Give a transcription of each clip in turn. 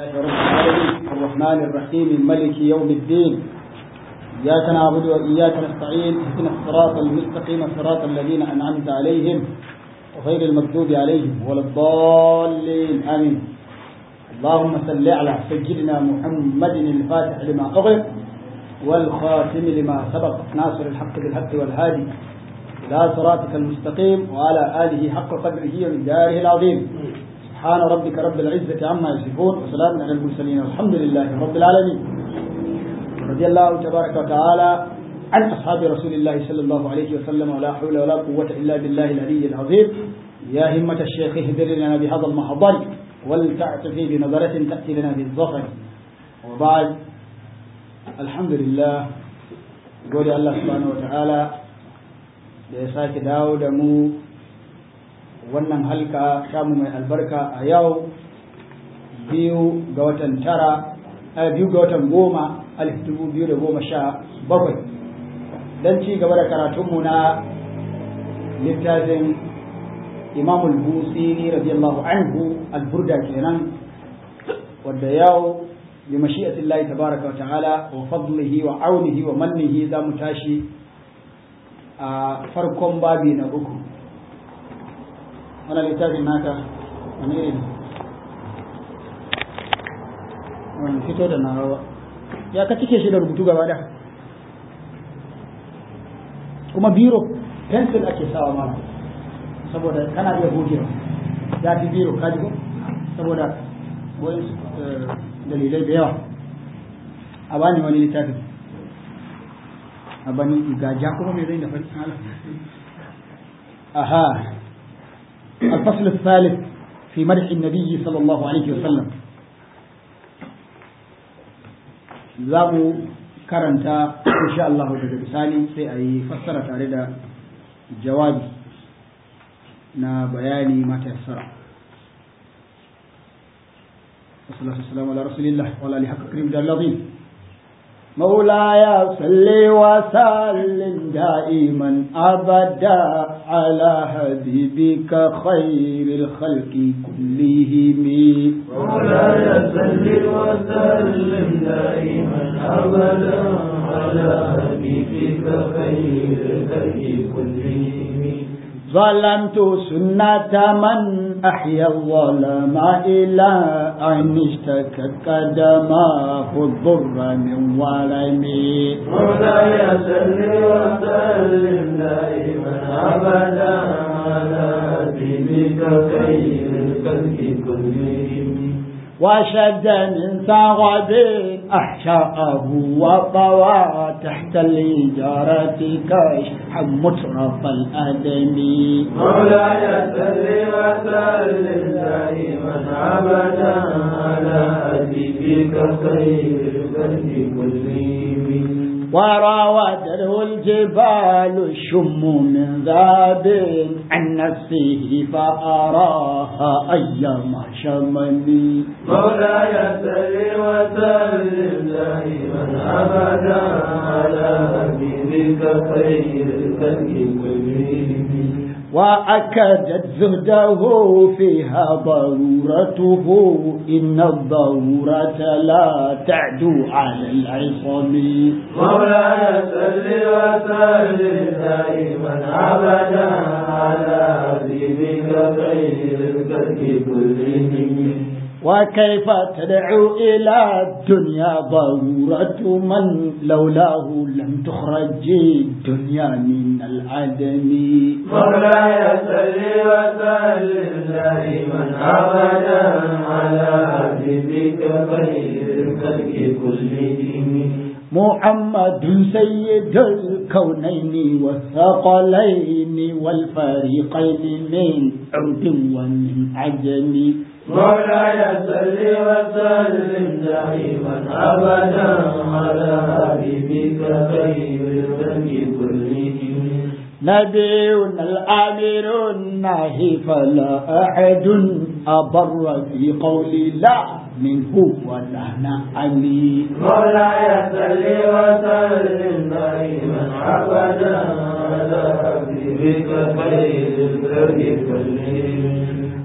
لله رب العالمين الرحمن الرحيم الملك يوم الدين إياك نعبد وإياك نستعين اهدنا الصراط المستقيم صراط الذين أنعمت عليهم وغير المكتوب عليهم ولا الضالين آمين اللهم صل على سيدنا محمد الفاتح لما أغلق والخاتم لما سبق ناصر الحق بالحق والهادي إلى صراطك المستقيم وعلى آله حق قدره ومقداره العظيم سبحان ربك رب العزة عما يصفون وسلام على المرسلين والحمد لله رب العالمين رضي الله تبارك وتعالى عن أصحاب رسول الله صلى الله عليه وسلم ولا حول ولا قوة إلا بالله العلي العظيم يا همة الشيخ اهدر لنا بهذا المحضر ولتعتفي بنظرة تأتي لنا بالظفر وبعد الحمد لله قول الله سبحانه وتعالى da ya sake dawo da mu wannan halka samu mai albarka a yau biyu ga watan tara a biyu ga watan goma alif dubu biyu da goma sha bakwai don ci gaba da karatunmu na littafin imamul busiri radiyallahu anhu alburda kenan wadda yau bi mashi'atillahi tabaraka wa ta'ala wa fadlihi wa aunihi wa mannihi za mu tashi a farkon babi na uku wani littafin naka wani irin wani fito da nawa ya ka cike shi da rubutu gaba da kuma biro pencil ake sawa mana saboda kana iya gogewa ya fi biro kaji ko saboda wani dalilai da yawa a bani wani littafin a bani gaja kuma mai zai da farin hala aha الفصل الثالث في مدح النبي صلى الله عليه وسلم zamu karanta insha Allah daga bisani sai a yi fassara tare da jawabi na bayani mata yassara wasu salamu ala rasulillah wa ala haqqa karim da lazim مولاي صل وسلم دائما ابدا على حبيبك خير الخلق كلهم مولاي صل وسلم دائما ابدا على حبيبك خير الخلق كلهم ظلمت سنة من أحيا الظلم إلى أن اشتكت قدماه الضر من ورمي مولاي صل وسلم دائما أبدا على حبيبك خير الخلق كلهم وشد من ثغب أحشاءه وطوى تحت الإجارة كشحا مترف الأدم مولاي صل وسلم دائما أبدا على حبيبك خير الخلق كلهم وراودته الجبال الشم من ذاب عن نفسه فأراها أيما شمني مولاي صل وسلم دائما أبدا على حبيبك خير الخلق كلهم وأكدت زهده فيها ضرورته إن الضرورة لا تعدو على العصم مولاي صل وسلم دائما ابدا على حبيبك خير الخلق كلهم وكيف تدعو إلى الدنيا ضرورة من لولاه لم تخرج الدنيا من العدم مولاي صل وسلم دائما ابدا على حبيبك خير الخلق كلهم محمد سيد الكونين والثقلين والفريقين من عود ومن عجم مولاي صل وسلم دائما ابدا على حبيبك خير الخلق كلهم نبينا الآمر الناهي فلا أحد أبر في قول لا منه ولا نعمي مولاي صل وسلم دائما ابدا على حبيبك خير الخلق كلهم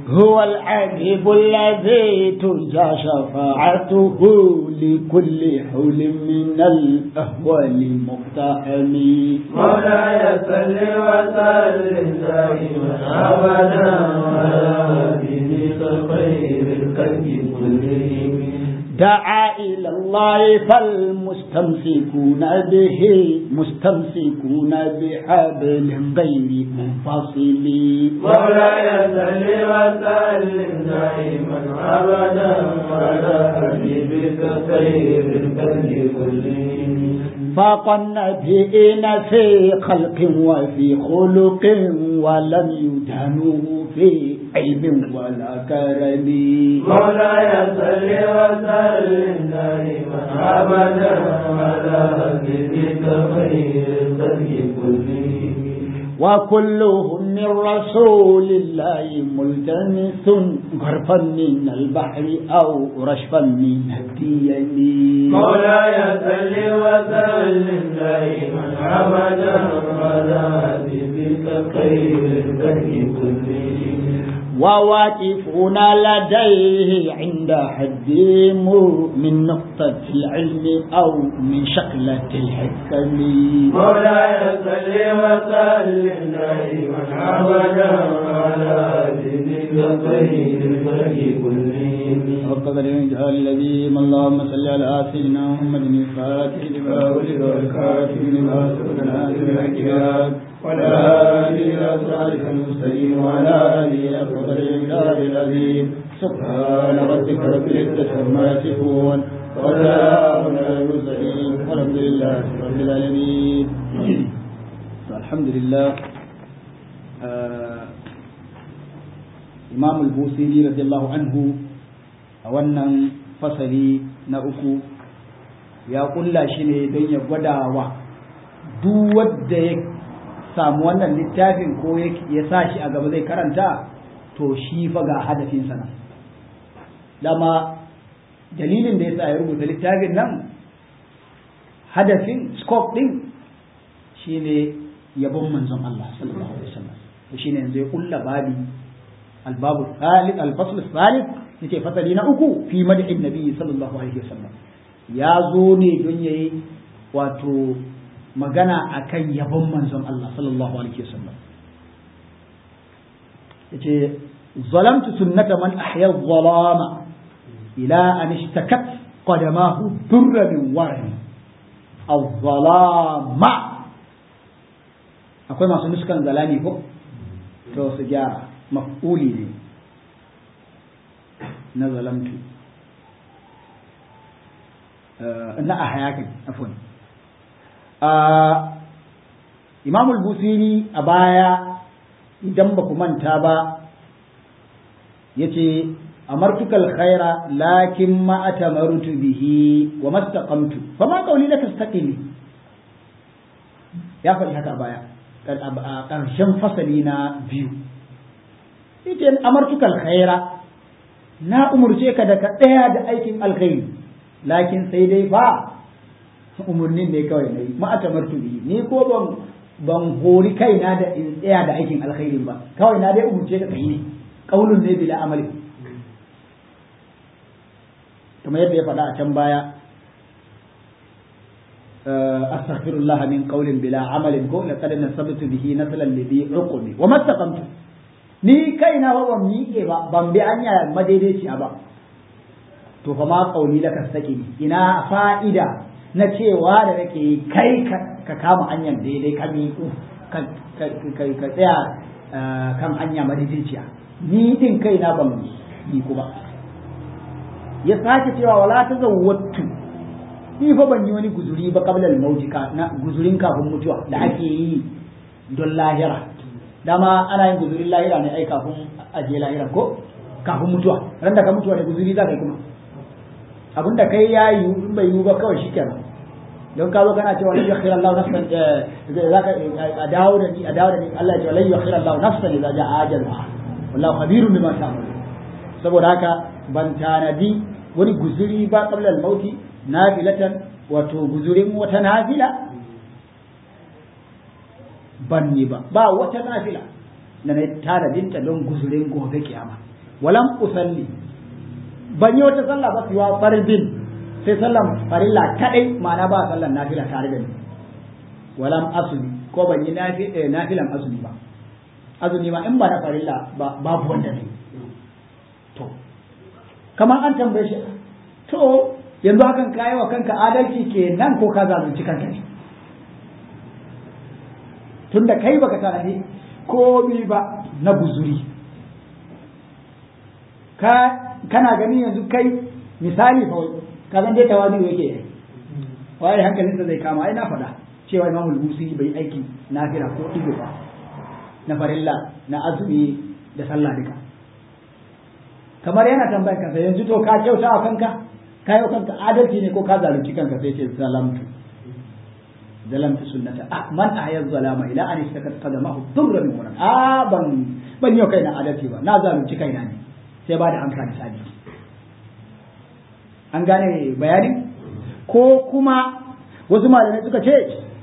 هو العجيب الذي ترجى شفاعته لكل حول من الأهوال مقتحم مولاي صل وسلم دائما ابدا على حبيبك خير الخلق كلهم دعا إلى الله فالمستمسكون به مستمسكون بحبل غير منفصل مولاي صل وسلم دائما ابدا على حبيبك خير الخلق كلهم فاق النبيين في خلق وفي خلق ولم يدهنوه في علم ولا كرم مولاي صل وسلم دائما ابدا على حبيبك خير الخلق كلهم وكلهم من رسول الله ملتمس غرفا من البحر أو رشفا من الديم مولاي صل وسلم دائما ابدا على حبيبك خير الخلق كلهم وواقفون لديه عند حدهم من نقطة العلم أو من شقلة الحكم مولاي صل وسلم دائما ابدا على حبيبك خير الخلق كلهم وقد الانتهاء الذي اللهم صل على سيدنا محمد الفاتح لما ولد والكاتب لما سبق ناصر الحكمات وعلى آله إلى صراطك المستقيم وعلى آله أفضل الإمداد العظيم سبحان ربك رب العزة عما يصفون وسلام على المرسلين والحمد لله رب العالمين الحمد لله آه إمام البوصيري رضي الله عنه a wannan fasali na uku ya kulla shi ne don ya gwada wa duk wadda ya samu wannan littafin ko ya sa shi a gaba zai karanta to shi fa ga hadafinsa nan dama dalilin da ya sa ya rubuta littafin nan hadafin scope din shine yabon manzon Allah sallallahu alaihi wasallam to shine yanzu ya kulla babi albabu thalith alfasl thalith yace fasali na uku fi mad'in nabi sallallahu alaihi wasallam ya zo ne don yayi wato magana akan yabon manzon Allah sallallahu alaihi wasallam yace zalamtu sunnata man ahya dhalama ila an ishtakat qadamahu durra min warhi al-zalama akwai masu nuskan zalami ko to su gyara maf'uli ne na zalamtu na a hayakin afon imam al-busiri a baya idan ba ku manta ba ya ce amartukal khaira lakin ma atamartu bihi wa mastaqamtu fa ma qawli laka istaqimi ya faɗi haka a baya a ƙarshen fasali na biyu ita amartukal khaira na umurce ka da ka tsaya da aikin alkhairi lakin sai dai fa umurnin ne kawai na yi ma'atamartu bihi ni ko ban ban hori kaina da in tsaya da aikin alkhairin ba kawai na dai umurce ka kai ne kaulun ne bila amali kamar yadda ya faɗa a can baya astaghfirullah min qawlin bila amalin ko laqad nasabtu bihi naslan lidhi uqmi wa mastaqamtu ni kaina ba ban miƙe ba ban bi anya madaidaiciya ba to fa ma kauli laka saki ina fa'ida na cewa da nake kai ka kama hanyar daidai ka miƙu ka tsaya kan hanya madaidaiciya ni din kaina ban miƙu ba ya sake cewa wala ta zawwattu ni fa ban yi wani guzuri ba qabla al-maut na guzurin kafin mutuwa da ake yi don lahira dama ana yin guzurin lahira ne ai kafin aje lahira ko kafin mutuwa ran da ka mutuwa da guzuri za ka yi kuma abin da kai ya yi in bai yi ba kawai shi kenan don ka zo kana cewa lai yakhir Allah nafsan za ka a dawo da ni a dawo da ni Allah ya ce lai yakhir Allah nafsan idza ja'a ajalha wallahu khabirun bima ta'mal saboda haka ban tanadi wani guzuri ba qabla al-mauti nafilatan wato guzurin wata nafila ban yi ba ba wata nafila da na tanadinta don guzurin gobe kiyama walam usalli ban yi wata sallah ba siwa fardin sai sallan farilla kadai ma'ana ba sallan nafila tare da ni walam asli ko ban yi nafilan azumi ba azumi ma in ba na farilla ba babu wanda ne to kamar an tambaye shi to yanzu hakan kayi wa kanka adalci kenan ko ka zalunci kanka ne tunda kai baka tanadi komi ba na guzuri ka kana gani yanzu kai misali fa ka san dai tawadi yake waye hankalinsa zai kama ai na faɗa cewa imamul busi bai aiki nafila ko ido ba na farilla na azumi da sallah duka kamar yana tambayar kansa yanzu to ka kyauta wa kanka ka yi kanka adalci ne ko ka zalunci kanka sai ce zalamtu zalamtu sunnata ah man ahya zalama ila an istakat qadamahu durra min wannan ah ban ban yau kaina adalci ba na zalunci kaina ne sai ba da amsa misali an gane bayani ko kuma wasu malamai suka ce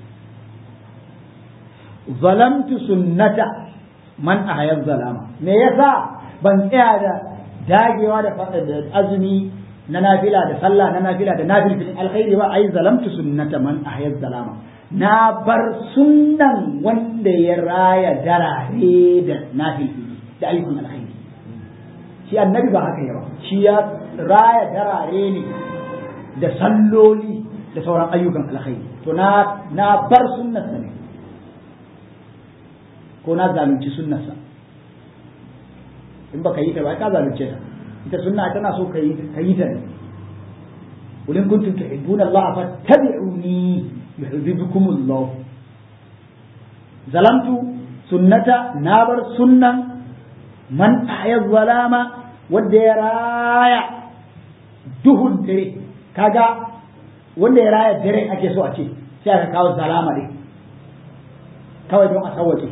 zalamtu sunnata man ahya zalama me yasa ban tsaya da dagewa da azumi na nafila da sallah na nafila da nafilin alkhairi ba ai zalamtu sunnata man ahya zalama na bar sunnan wanda ya raya darare da nafilin da ayyukan alkhairi shi annabi ba haka yawa shi ya raya darare ne da salloli da sauran ayyukan alkhairi to na na bar sunnarsa ne ko na zalunci sunnarsa in baka yi ta ba ka zalunce ta ita sunna tana so ka yi ka yi ta ne ulin kuntum tuhibbuna Allah fattabi'uni yuhibbukum Allah zalamtu sunnata na bar sunnan man ahya zalama wanda ya raya duhun dare kaga wanda ya raya dare ake so a ce sai aka kawo zalama ne kawai don a sauwake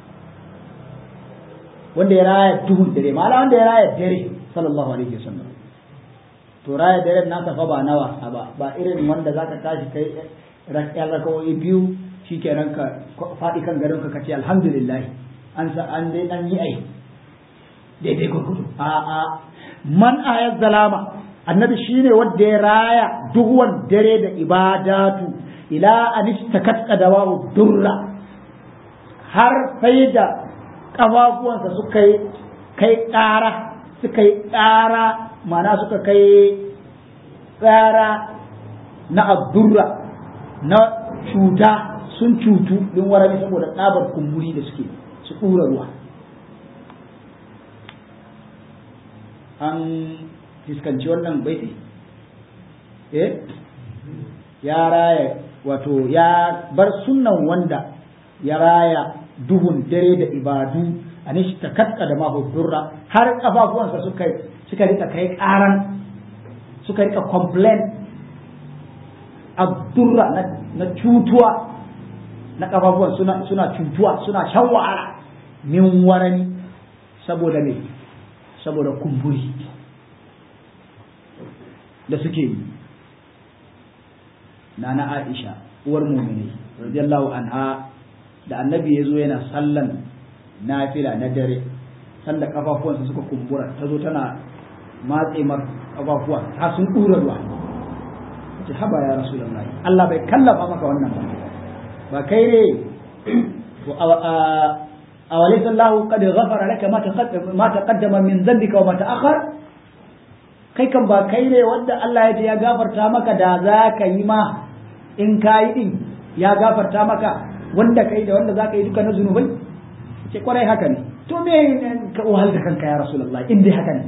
wanda ya raya duhun dare ma'ana wanda ya raya dare sallallahu alaihi wasallam to raya dare na fa ba na wasa ba ba irin wanda zaka tashi kai rak'ar rakawoyi biyu shikenan ka faɗi kan garin ka kace alhamdulillah an sa an dai dan yi ai daidai gurgudu a a man ayat zalama annabi shine wanda ya raya duhuwan dare da ibadatu ila an istakat qadawahu durra har sai da kafafuwansa suka yi kai ƙara suka yi ƙara mana suka kai tsara na abdurra na cuta sun cutu din warami saboda tsabar kumburi da suke su ɗura ruwa an fiskanci wannan baiti eh ya raya wato ya bar sunnan wanda ya raya duhun dare da ibadu a nishi ta katka da mahudurra har kafafuwansa suka suka rika kai karan suka rika complain abdurra na, na cutuwa na kafafuwan suna suna cutuwa suna shan wahala min warani saboda me saboda kumburi da suke yi nana Aisha uwar mu'mini radiyallahu anha da annabi ya zo yana sallan nafila na dare sanda kafafuwansa suka kumbura ta zo tana matse mar kafafuwa ta sun ɗura ruwa ce haba ya rasu Allah bai kallafa maka wannan ba ba kai ne a walisa Allah qad ghafara laka ma taqaddama min dhanbika wa ma ta'akhkhar kai kan ba kai ne wanda Allah ya ce ya gafarta maka da za ka yi ma in ka yi din ya gafarta maka wanda kai da wanda za ka yi duka na zunubai ce kwarai haka ne to me ka wahal da kanka ya rasulullah in dai haka ne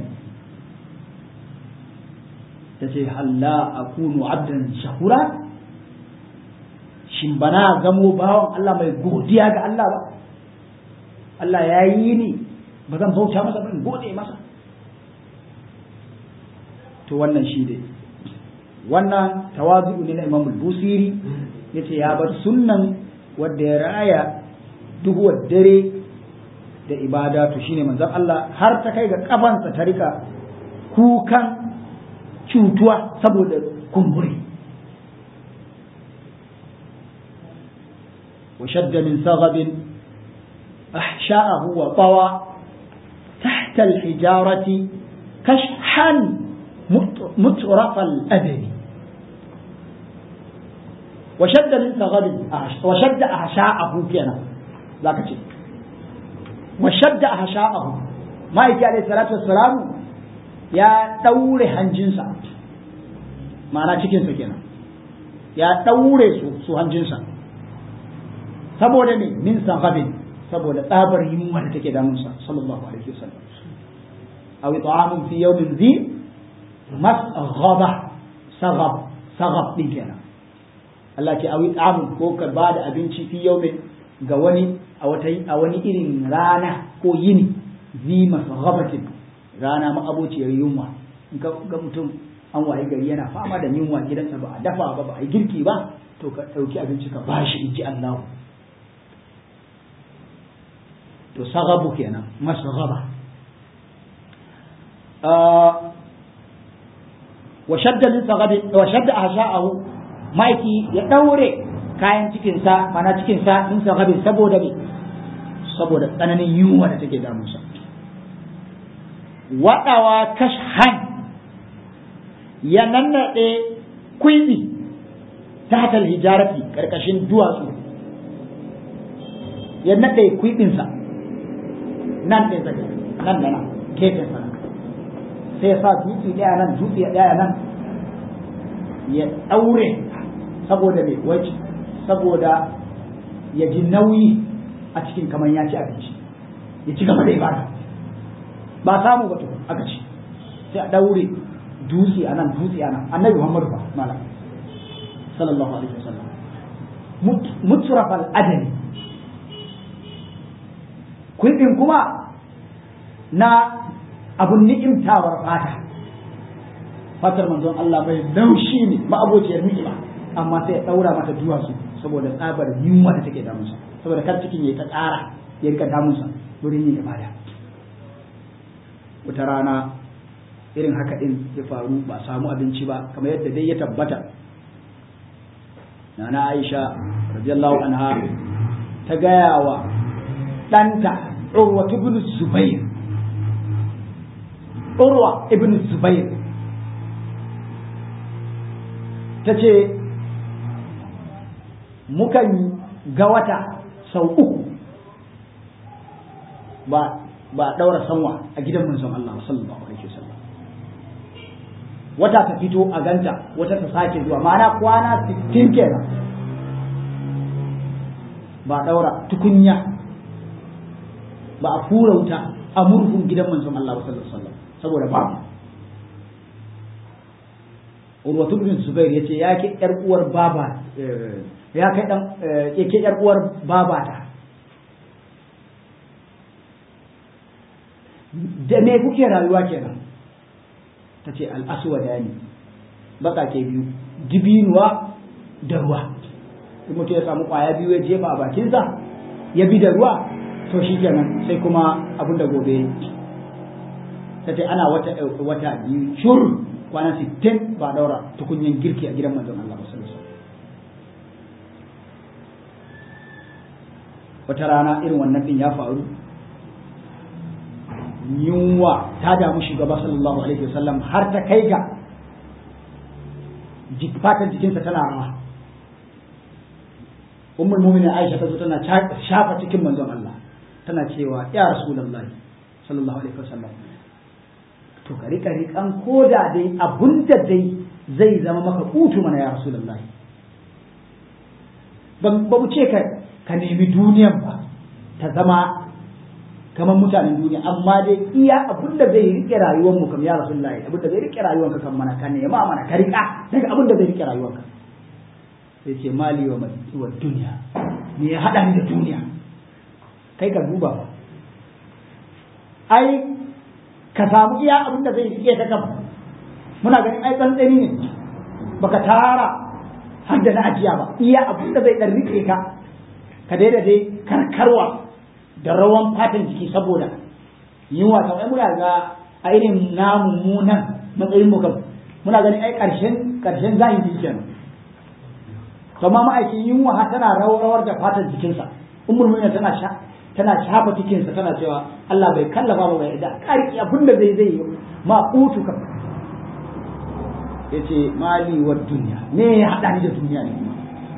ta ce halla akunu abdan shakura shin bana zamo bawan Allah mai godiya ga Allah ba Allah ya yi ni ba zan bauta masa ba in gode masa to wannan shi dai wannan tawazu ne na Imam Busiri yace ya bar sunnan wanda ya raya duhuwar dare da ibadatu shine manzon Allah har ta kai ga kafansa ta rika kukan cutuwa saboda kumburi wa shadda min saghabin ahsha'ahu wa tawa tahta al-hijarati kashhan mutraf al-adami wa shadda min saghabin wa shadda ahsha'ahu kenan zaka ce wa shadda ahsha'ahu ma'aiki alayhi salatu wassalamu ya daure hanjinsa ma'ana cikinsa kenan ya daure su su hanjinsa saboda ne min saghabin saboda tsabar yunwa da take damunsa sallallahu alaihi wasallam aw ta'amun fi yawmin dhi masghaba saghab saghab din kenan Allah ce awi ta'amun ko ka ba da abinci fi yawmin ga wani a wata a wani irin rana ko yini zi masghabatin rana ma abociyar yunwa in ka ga mutum an waye gari yana fama da yunwa gidansa ba a dafa ba ba a yi girki ba to ka ɗauki abinci ka bashi in ji Allah to sagabu kenan masghaba wa shadda min sagabi wa shadda ahsha'ahu maiki ya daure kayan cikinsa mana cikinsa min sagabin saboda me saboda tsananin yunwa da take damunsa waɗawa kashhan ya nannaɗe kwiɓi ta hatar hijarati ƙarƙashin duwatsu ya naɗe kwiɓinsa nan ɗin zaka nan da nan gefen sa sai ya sa dutse ɗaya nan dutse ɗaya nan ya ɗaure saboda mai waje saboda ya ji nauyi a cikin kamar ya ci abinci ya ci gaba da ibada ba samu ba tukun aka ci sai a daure dutse a nan dutse a nan annabi muhammadu ba mala sallallahu alaihi wasallam mutrafal adani kuɗin kuma na abun ni'imtawar fata fatar manzon Allah mai laushi ne ma'abociyar ni'ima amma sai ya daura mata duwatsu saboda tsabar yunwa da take damunsa saboda kar cikin ya ta tsara ya rika damunsa wurin yin ibada wata rana irin haka din ya faru ba samu abinci ba kamar yadda dai ya tabbata nana Aisha radiyallahu anha ta gaya wa ɗanta Urwa ibn Zubair Urwa ibn Zubair ta ce mukan ga wata sau uku ba ba daura sanwa a gidan manzon Allah sallallahu alaihi wasallam wata ta fito a ganta wata ta sake zuwa ma'ana kwana 60 kenan ba daura tukunya ba a fura wuta a murhun gidan manzon Allah sallallahu alaihi wasallam saboda babu Urwatu bin Zubair yace ya ke yar uwar baba ya kai dan yake yar uwar babata da me kuke rayuwa kenan ta ce al'aswada ne baka ke biyu dibinuwa da ruwa in mutum ya samu kwaya biyu ya jefa a bakinsa ya bi da ruwa to shi kenan sai kuma abin da gobe ta ce ana wata wata biyu shur kwana sittin ba daura tukunyen girki a gidan manzon Allah sallallahu alaihi wata rana irin wannan din ya faru yunwa ta damu shugaba sallallahu alaihi wasallam har ta kai ga fatan jikinsa tana rawa ummul mu'minin Aisha ta zo tana shafa cikin manzon Allah tana cewa ya rasulullahi sallallahu alaihi wasallam to ka rika rikan koda dai abunda dai zai zama maka kutu mana ya rasulullahi ban ba mu ce ka ka nemi duniyan ba ta zama kamar mutanen duniya amma dai iya abin da zai rike rayuwar mu kam ya rasulullahi abin da zai rike rayuwar ka kan mana ka nema mana ka rika daga abin da zai rike rayuwar ka sai ce mali wa wa duniya me ya hada ni da duniya kai ka duba ba ai ka samu iya abin da zai rike ka kam muna ganin ai tsantsani ne baka tara har da na ajiya ba iya abin da zai dan rike ka ka daida dai karkarwa da rawan fatan jiki saboda yunwa ta ai muna ga a irin namu munan matsayin mu kam muna ganin ai karshen karshen zahiri kenan to ma ma'aikin yunwa ha tana rawar da fatan jikinsa ummul mu'minin tana sha tana shafa cikinsa tana cewa Allah bai kallafa ba bai da karki abin da zai zai ma utu ka yace mali wa duniya me ya hada ni da duniya ne kuma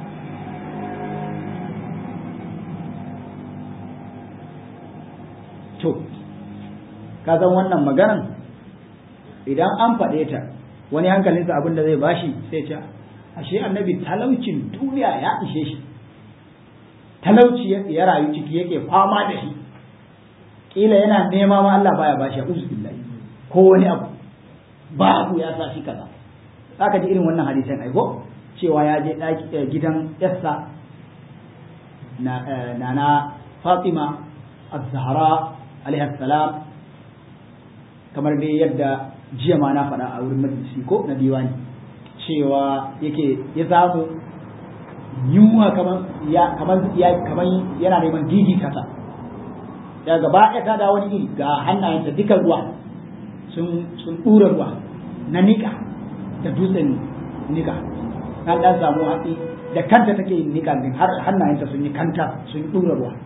to ka san wannan maganan idan an faɗe ta wani hankalinsa abin da zai bashi sai ce ashe annabi talaucin duniya ya ishe shi talauci ya rayu ciki yake fama da shi kila yana nema ma Allah baya bashi a'udhu billahi ko wani abu babu ya sa shi kaza zaka ji irin wannan hadisan aiko cewa ya je gidan yassa na na Fatima az-Zahra alaihi salam kamar dai yadda jiya ma na faɗa a wurin majalisi ko na diwani cewa yake ya samu yunwa kamar ya kamar ya kamar yana neman gigi kasa ya gaba ya ta da wani iri ga hannayensa duka ruwa sun sun dura ruwa na nika da dutsen nika na dan samu hatsi da kanta take yin nika din har hannayenta sun yi kanta sun dura ruwa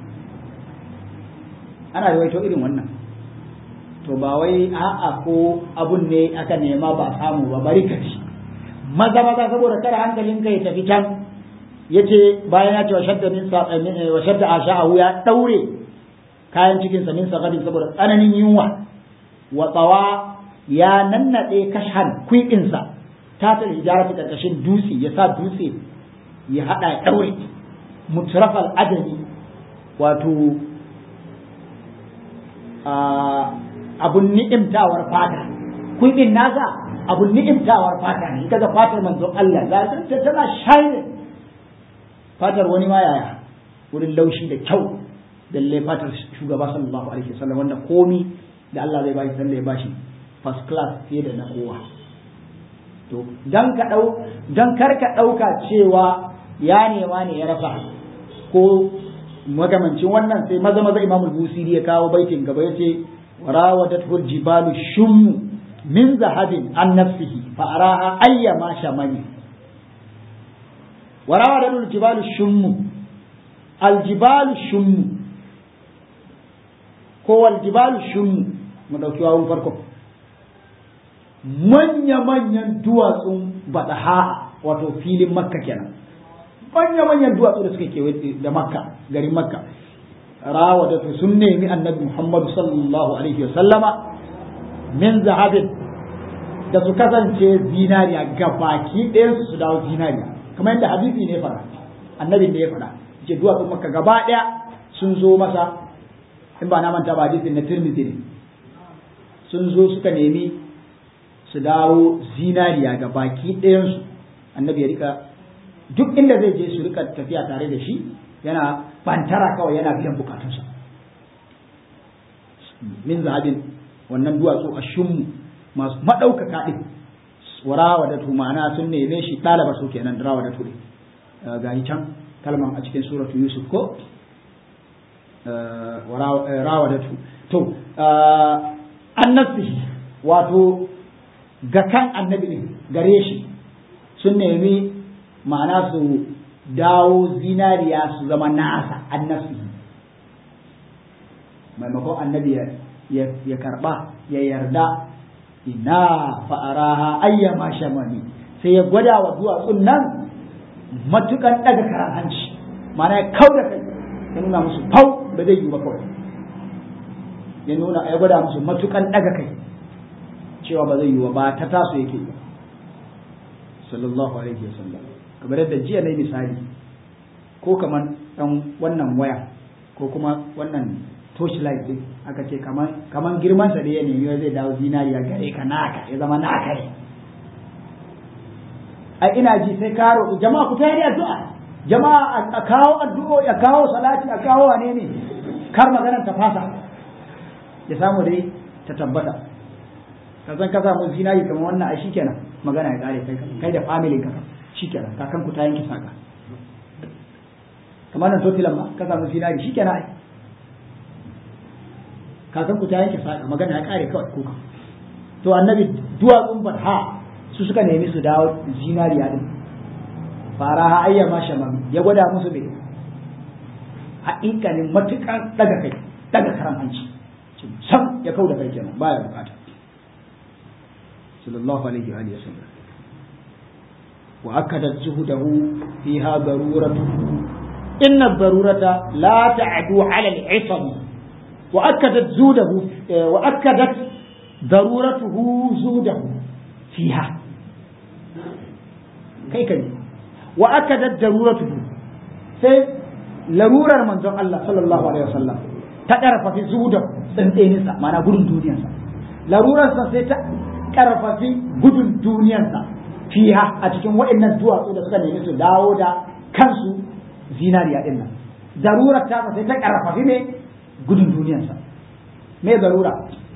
ana yawaito irin wannan to ba wai a'a ko abun ne aka nema ba samu ba bari ka ci maza maza saboda kada hankalinka ya tafi can yace bayan ya ce wa shadda min sa wa shadda asha'ahu ya daure kayan cikin sa min sagadin saboda tsananin yunwa wa tsawa ya nannade kashan kwikin sa ta ta hijara ta karkashin dutse ya sa dutse ya hada ya daure mutrafal adami wato abun ni'imtawar fata kwikin nasa abun ni'imtawar fata ne kaga fatar manzon Allah za ta tana shine fatar wani ma yaya wurin laushi da kyau lalle fatar shugaba sallallahu alaihi wasallam wanda komi da Allah zai bashi sanda ya bashi first class fiye da na kowa to dan ka dau dan kar ka dauka cewa ya nema ne ya rasa ko magamancin wannan sai maza maza imamul busiri ya kawo baitin gaba yace warawadathu jibalu shummu min zahabin an nafsihi fa araha ayyama shamani warawadathu jibalu shummu aljibalu shummu ko aljibalu shummu mu dauki wawun farko manya manyan duwatsun badaha wato filin makka kenan manya manyan duwatsu da suke kewaye da makka garin makka rawadatu sun nemi annabi muhammadu sallallahu alaihi wa sallama min zahabin da su kasance zinariya ga baki ɗayan su su dawo zinariya kamar yadda hadisi ne fara annabin da ya fara ce duwatsun makka gaba ɗaya sun zo masa in ba na manta ba hadisin na tirmidhi ne sun zo suka nemi su dawo zinariya ga baki ɗayansu annabi ya rika duk inda zai je su rika tafiya tare da shi yana bantara kawai yana biyan bukatunsa min zahabin wannan duwatsu a shummu masu maɗaukaka ɗin warawa da ma'ana sun neme shi ɗalaba su kenan rawa da ture ga can kalman a cikin suratu yusuf ko rawa da tu to annabci wato ga kan annabi ne gare shi sun nemi ma'ana su dawo zinariya su zama nasa annabci maimakon annabi ya karba ya yarda ina fa'araha ayyama shamani sai ya gwada wa duwatsun nan matukan daga karan hanci ma'ana ya kau da kai ya nuna musu fau ba zai yi ba kawai ya nuna ya gwada musu matukan daga kai cewa ba zai yi ba ta taso yake ba sallallahu alaihi wasallam kamar yadda jiya na misali ko kamar dan wannan waya ko kuma wannan torchlight din aka ce kamar kamar girman sa da ya nemi zai dawo zinariya gare ka naka ya zama naka ne a ina ji sai ka roƙi jama'a ku tayar addu'a jama'a a kawo addu'o a kawo salati a kawo wane ne kar maganar ta fasa ya samu dai ta tabbata ka san ka samu zinari kamar wannan ai shikenan magana ya kare kai kai da family ka shikenan kakan ku ta yanke saka kamar nan totilan ma ka samu zinari shikenan ai kakan ku ta yanke saka magana ya kare kawai kuka to annabi duwatsun barha su suka nemi su dawo zinariya din fara ha ayya ma shaman ya gwada musu me haƙiƙanin matuƙar daga kai daga karan hanci sam ya kau da kai kenan baya bukata sallallahu alaihi wa alihi wasallam wa akadat zuhudahu fiha daruratuhu inna ad-darurata la ta'du 'ala al-'isam wa akadat zuhudahu wa akadat daruratuhu zuhudahu fiha kai kai wa akadat daruratuhu sai larurar manzon Allah sallallahu alaihi wasallam ta karfafi zuhudahu tsantseninsa ma'ana gudun duniyarsa larurarsa sai ta karfafi gudun duniyarsa fiha a cikin waɗannan duwatsu da suka nemi su dawo da kansu zinariya din nan darurar ta sai ta karfafi ne gudun duniyarsa me darura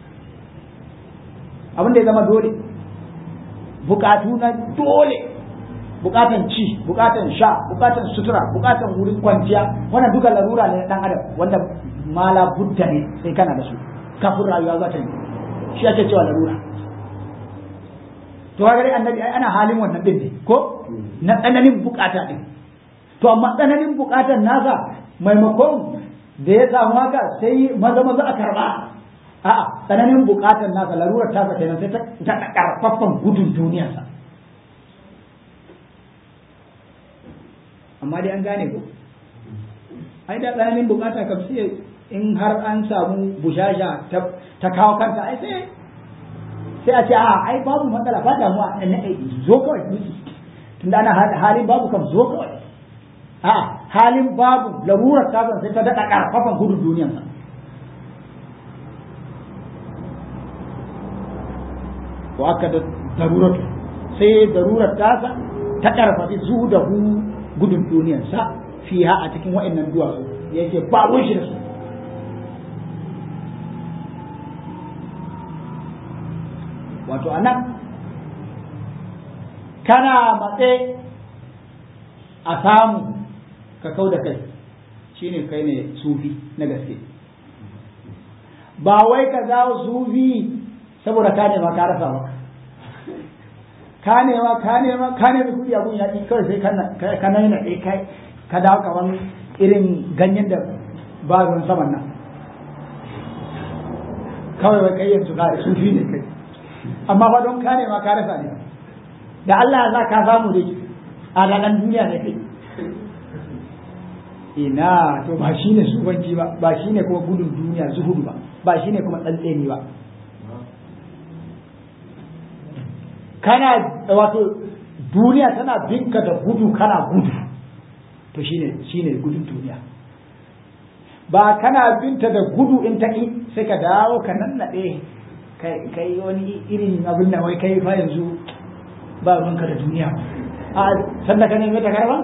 abin da ya zama dole bukatu na dole bukatan ci bukatan sha bukatan sutura bukatan wurin kwanciya wannan duka larura ne na dan adam wanda mala budda ne sai kana da su kafin rayuwa za ta yi shi ake cewa larura to ga dai annabi ai ana halin wannan din ne ko na tsananin bukata din to amma tsananin bukatan nasa maimakon da ya samu haka sai maza maza a karba a'a tsananin bukatan nasa larurar tasa kenan sai ta karfafan gudun duniyarsa amma dai an gane ko ai da tsananin bukata kam sai in har an samu bushasha ta kawo kanta ai sai sai a ce a ai babu matsala ba damuwa na zo kawai miki tunda ana halin babu kam zo kawai a halin babu larurar kasan sai ta daɗa ƙarfafan gudun duniyansa wa aka da darurar sai darurar tasa ta ƙarfafi zu da hu gudun duniyarsa fiha a cikin wa'annan duwatsu yake ba shi da su wato a nan kana matse a samu ka kau da kai shine kai ne sufi na gaske ba wai ka zawo sufi saboda ka nema ka rasa ba ka nema ka nema ka nema kuɗi abun ya ƙi kawai sai ka na yana kai ka dawo kamar irin ganyen da ba ruwan saman nan kawai wai kai yanzu ka sufi ne kai amma fa don ka nema ka rasa ne da Allah ya sa ka samu dai a ranar duniya ne kai ina to ba shine sufanci ba ba shine kuma gudun duniya zuhudu ba ba shine kuma tsantseni ba kana wato duniya tana binka da gudu kana gudu to shine shine gudun duniya ba kana binta da gudu in ta sai ka dawo ka nannaɗe kai wani irin abin da wai kai fa yanzu ba ruwanka da duniya a sanda ka neme ta karba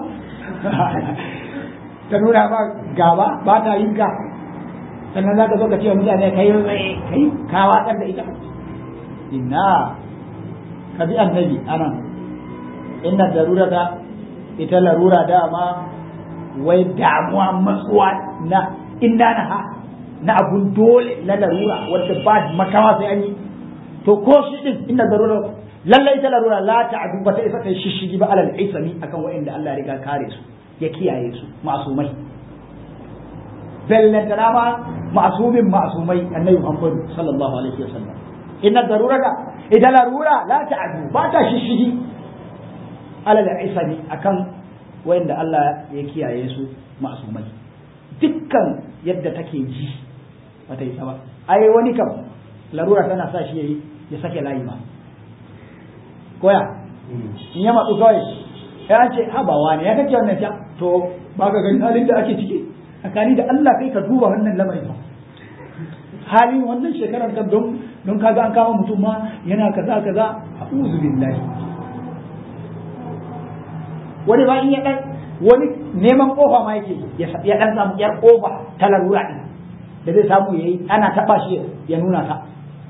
ta nuna ba gaba ba ta yin ka sannan za ka zo ka ce wa mutane kai kai ka watsar da ita inna ka bi annabi anan inna darurata ita larura dama wai damuwa matsuwa na inda na ha na abun dole na larura wadda ba makawa sai an yi to ko shi din inda darura lallai ta larura la ta'du ba ta isa ta shishigi ba alal isami akan wa'inda Allah ya riga kare su ya kiyaye su masumai bellantana ma masumin masumai annabi Muhammad sallallahu alaihi wasallam inna darurata idan larura la ta'du ba ta shishigi alal isami akan wa'inda Allah ya kiyaye su masumai dukkan yadda take ji bata yi ba ai wani kam larura tana sa shi yayi ya sake layi ba koya in ya matsu kawai ya ce habawa ne ya kace wannan ta to ba ka gani halin da ake ciki tsakani da Allah kai ka duba wannan lamarin ba halin wannan shekarar ka don don kaga an kama mutum ma yana kaza kaza a'udhu billahi wani ba in ya dan wani neman kofa ma yake ya dan samu yar kofa ta larura din da zai samu yayi ana taba shi ya nuna ta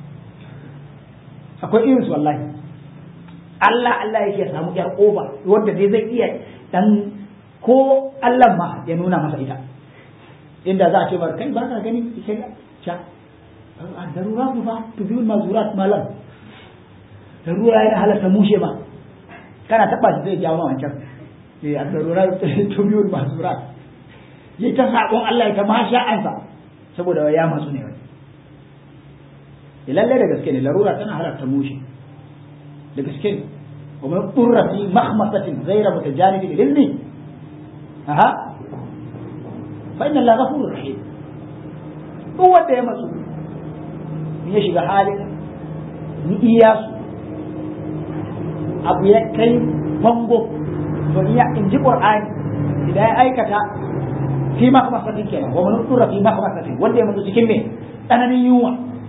akwai irin su wallahi Allah Allah yake samu yar kofa wanda dai zai iya dan ko Allah ma ya nuna masa ita inda za a ce bar kai ba ka gani sai ga cha a darura ba tubiyul mazurat malam darura yana halatta mushe ba kana taba shi zai jawo wancan eh a darura tubiyul mazurat ya ta saƙon Allah ya ta masha'ansa saboda ya matsu ne wani lallai da gaske ne larura tana halarta mushe da gaske ne wa man qurra fi makhmasatin ghayra mutajanibin lilmi aha fa inna allaha ghafurur rahim duk wanda ya matsu ya shiga halin ni iyasu abu ya kai bango to iya in ji qur'ani idan ya aikata fi makhmasatin kenan wa man qurra fi makhmasatin wanda ya mutu cikin me tsananin yunwa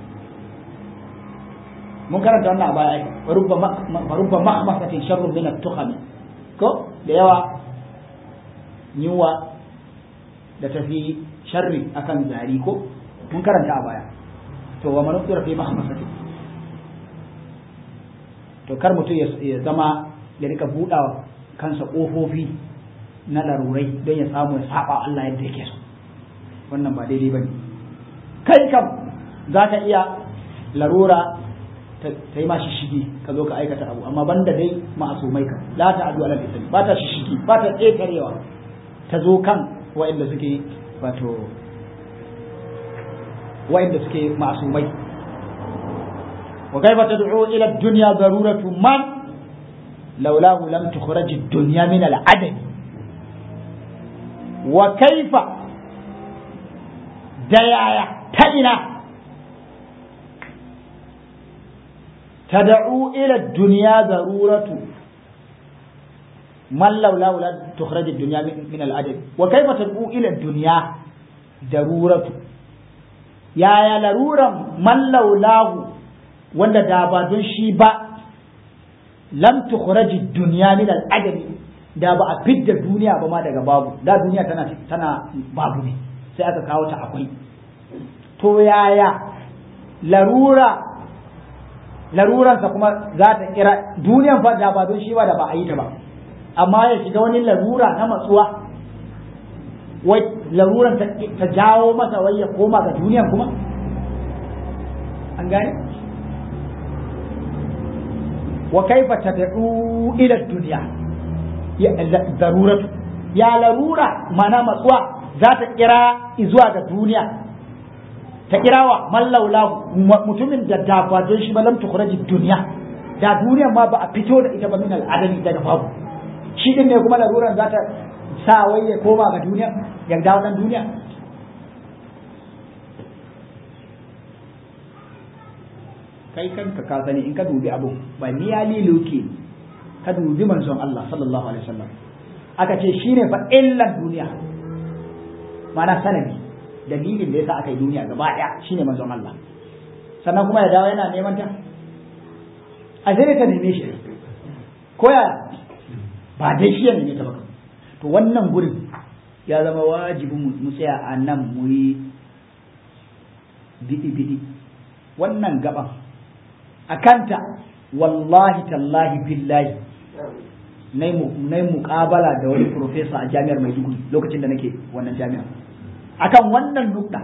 mun karanta wannan a baya ai rubba mahmasatin sharrun min at-tukham ko da yawa yunwa da tafi sharri akan zari ko mun karanta a baya to wa man fi mahmasatin to kar mutum ya zama ya rika buɗawa kansa ƙofofi na larurai don ya samu ya saba Allah yadda yake so wannan ba daidai bane kai kam za ka iya larura ta yi ma shishigi ka zo ka aikata abu amma banda dai ma'asumai ka la ta adu ala lisani ba ta shishigi ba ta ƙetarewa ta zo kan wa'inda suke wato wa'inda suke ma'asumai wa kaifa tad'u ila ad-dunya daruratu man laulahu lam tukhraj ad-dunya min al-adam wa kaifa da yaya ta ina تدعو إلى الدنيا ضرورة من لولاه لا تخرج الدنيا من الأدب وكيف تدعو إلى الدنيا ضرورة يا يا لرورة من لولاه wanda da ba don shi ba lam tukhraji dunya min al-adami da ba a fidda duniya ba ma daga babu da duniya tana tana babu ne sai aka kawo ta akwai to yaya larura laruransa kuma za ta kira duniyan fa da ba don shi ba da ba a yi ta ba amma ya shiga wani larura na matsuwa wai laruran ta jawo masa wai ya koma ga duniyan kuma an gane wa kaifa tad'u ila dunya ya daruratu ya larura mana matsuwa za ta kira zuwa ga duniya ta kirawa mallaulahu mutumin da da ba don shi ba lam tukhraji dunya da duniya ma ba a fito da ita ba min al'adami daga babu shi din ne kuma laruran za ta sa wai ya koma ga duniya ya dawo dan duniya kai kanka ka sani in ka dubi abu ba niyali loke ka dubi manzon Allah sallallahu alaihi wasallam aka ce shine fa illan duniya mana sanadi dalilin da yasa aka yi duniya gaba daya shine manzon Allah sannan kuma ya dawo yana neman ta a sai ka neme shi ko ya ba dai shi ya neme ta ba to wannan gurin ya zama wajibin mu tsaya a nan mu yi bidi bidi wannan gaban a kanta wallahi tallahi billahi na yi muƙabala da wani profesa a jami'ar maiduguri lokacin da nake wannan jami'ar akan wannan nukta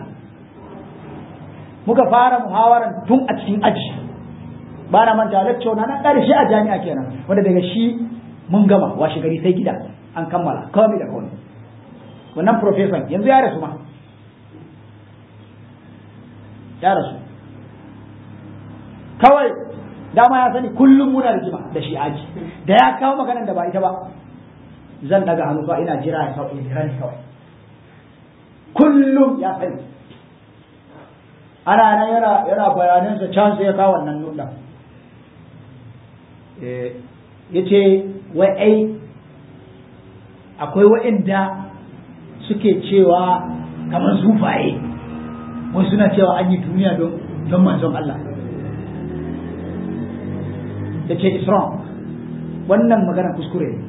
muka fara muhawaran tun a cikin aji ba na manta lecture na na ƙarshe a jami'a kenan wanda daga shi mun gama washe gari sai gida an kammala kawai da kawai wannan profesan yanzu ya rasu ma ya rasu kawai dama ya sani kullum muna rigima da shi aji da ya kawo maganar da ba ita ba zan daga hannu ba ina jira ya sauƙi jira ne kawai kullum ya sani ana nan yana yana bayanansa can sai ya kawo wannan nuna ya ce wai ai akwai wa'inda suke cewa kamar sufaye wai suna cewa an yi duniya don manzon Allah da ce is wrong wannan magana kuskure ne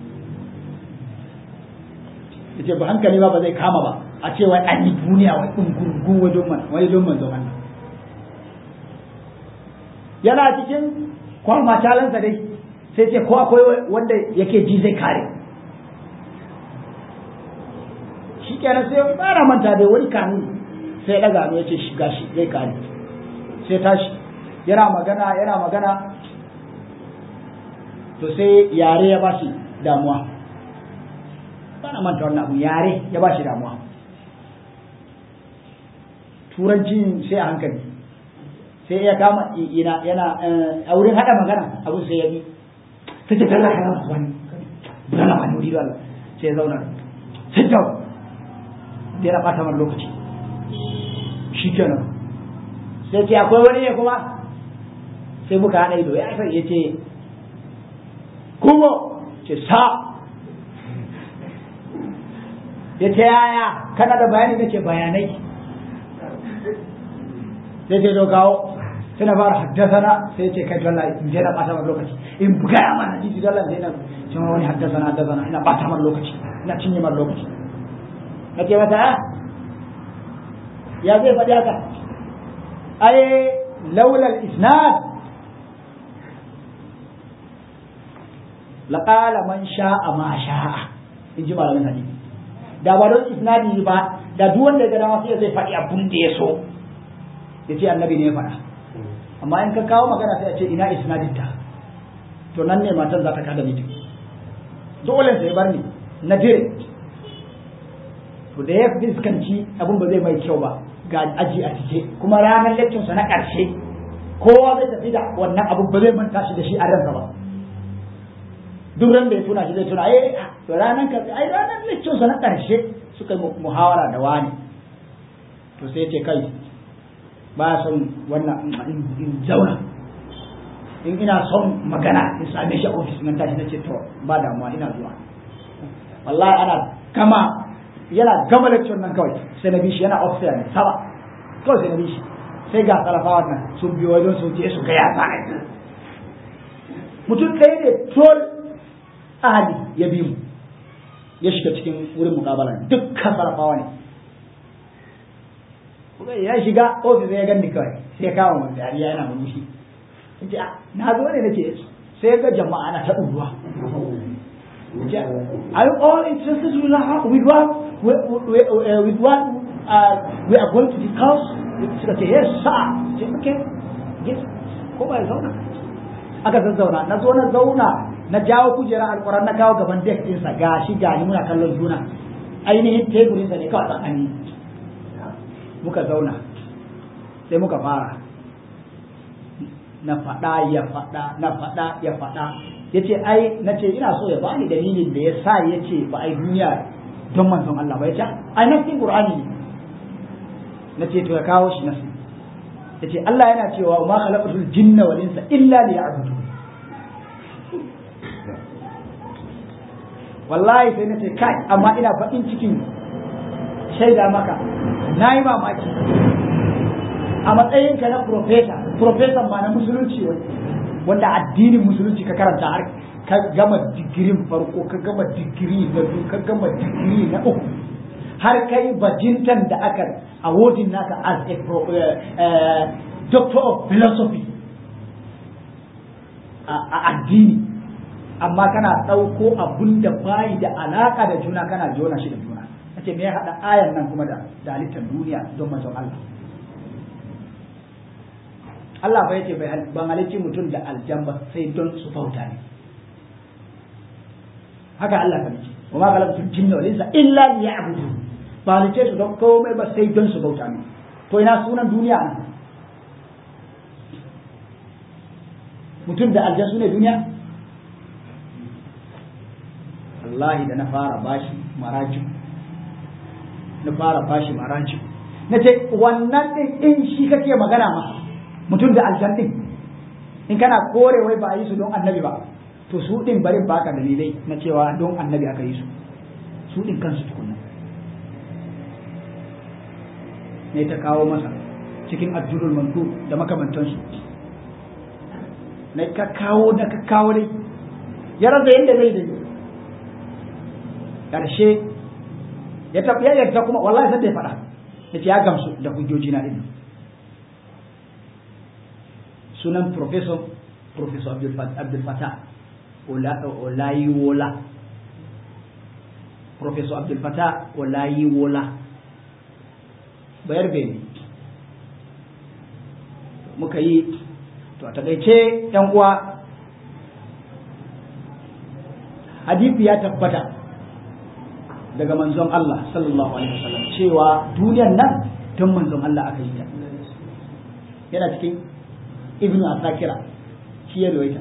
ya ce ba hankali ba ba zai kama ba a ce wai an yi duniya wai ɗungurgun wajen man wai don manzon Allah yana cikin kwama talansa dai sai ce ko akwai wanda yake ji zai kare shi kenan sai fara manta da wani kanuni sai daga ya ce shiga shi zai kare sai tashi yana magana yana magana to sai yare ya bashi damuwa na manta wannan abu yare ya ba shi damuwa turanci sai a hankali sai ya kama ina yana a wurin hada magana abun sai ya bi sai ta talla kana wani bana ma nuri da Allah sai ya zauna sai ta da ya bata mana lokaci shikenan sai ce akwai wani ne kuma sai muka hada ido ya sai ya ce kuma ce sa ya ce yaya kana da bayani nake bayanai sai ce to kawo sai na fara haddasana sai ce kai dole in je na bata mana lokaci in buga ya mana jiji dole sai na ce wani haddasana haddasana ina bata mana lokaci ina cinye mana lokaci na ce mata ya zai faɗi haka ai laulal isnad laqala man sha'a ma sha'a in ji malamin hadisi da ba don isnadi ba da duk wanda ya ga dama sai zai faɗi abun da ya so ya ce annabi ne ya faɗa amma in ka kawo magana sai a ce ina isnadin ta to nan ne matan za ta kada miji dole sai bar ni na dire to da ya fuskanci abun ba zai mai kyau ba ga aji a cike kuma ranar lecture na ƙarshe kowa zai tafi da wannan abun ba zai manta shi da shi a ransa ba duk ran da ya tuna shi zai tuna eh to ranar ka ai ranar lecture na ƙarshe suka yi muhawara da wani to sai ce kai ba son wannan in zauna in ina son magana in same shi a ofis nan tashi nace to ba damuwa ina zuwa wallahi ana gama yana gama lecture nan kawai sai na bi shi yana officer ne saba kawai sai na bi shi sai ga salafawa nan sun biyo wajen su je su ga ya za mutum ɗaya ne tol ahali ya bi mu ya shiga cikin wurin mukabala dukkan salafawa ne ya shiga ofis ya gani kawai sai kawo mu dariya yana murmushi yace na zo ne nake sai ga jama'a na ta ɗuruwa Are you all interested with what with what with what uh, we are going to discuss? Suka ce yes sir. Ce okay. Yes. Ko ba ya zauna? Aka zazzauna na zo na zauna na jawo kujera alƙur'an na kawo gaban deck ɗinsa gashi gani muna kallon juna ainihin teburinsa ne kawai tsakani muka zauna sai muka fara na faɗa ya faɗa na faɗa ya faɗa ya ce ai na ce ina so ya bani dalilin da ya sa ya ce ba ai duniya don manzon Allah ba ya ce ai nasin Qur'ani ne na ce to ya kawo shi nasin ya ce Allah yana cewa ma khalaqatul jinna wal insa illa liya'budu wallahi sai na ce kai amma ina faɗin cikin shaida maka na yi mamaki a matsayinka na profesa profesan ma na musulunci wanda addinin musulunci ka karanta har ka gama digirin farko ka gama digiri na biyu ka gama digiri na uku har kai bajintan da aka awardin naka as a doctor of philosophy a addini amma kana ɗauko abun da bayi da alaka da juna kana jona shi da juna ce me ya haɗa ayan nan kuma da halittar duniya don manzon Allah Allah bai ce bai ban halicci mutum da aljan ba sai don su bauta ne haka Allah ka ce wa ma khalaqtu jinna wal insa illa liya'budu ba halicce su don komai ba sai don su bauta ne to ina sunan duniya nan mutum da aljan su ne duniya wallahi da na fara bashi marajin na fara bashi maraji na ce wannan din in shi kake magana ma mutum da aljan din in kana kore wai ba a yi su don annabi ba to su din barin baka dalilai na cewa don annabi aka yi su su din kansu tukunna ne ta kawo masa cikin addurul mandu da makamantansu na ka kawo da ka kawo dai ya rasa yadda zai dai ƙarshe ya tafi ya yarda kuma wallahi sai da ya faɗa ya ce ya gamsu da hujjoji na ɗin sunan professor professor abdul fatah olayiwola professor abdul fatah olayiwola bayar bene muka yi to a takaice yan uwa hadisi ya tabbata daga manzon Allah sallallahu alaihi wasallam cewa duniyar nan don manzon Allah aka yi ta yana cikin ibnu asakira shi ya rawaita